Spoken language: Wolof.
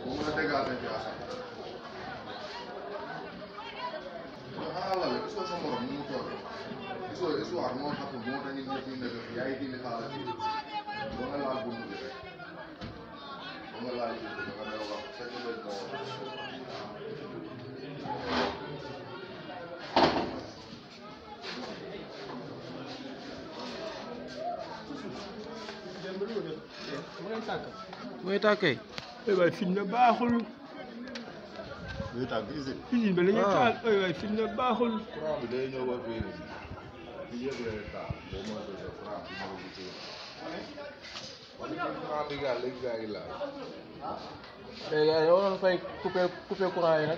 boo mën a dégager ci askan xanaa la gisoo sa morom ni mu toogee gisoo histoire moo xam moo tax nit ñi nekk fi yaa ngi dindi xaalis bi ba nga laal buntu bi rek ba nga laal buntu bi nga ne wax fekk leen moo mooy tàkkee ay waay fitna baaxul luy tàgg usine usine ba la ñuy Ah. taal ay waay fitna baaxul courant bi day ñëw ba fii fii yëpp lay taal boo mën a def courant bi ñëw bi ci wala ci courant bi gaa léegi gaa yi laal léegi yow waroon fay coupé coupé courant yi nag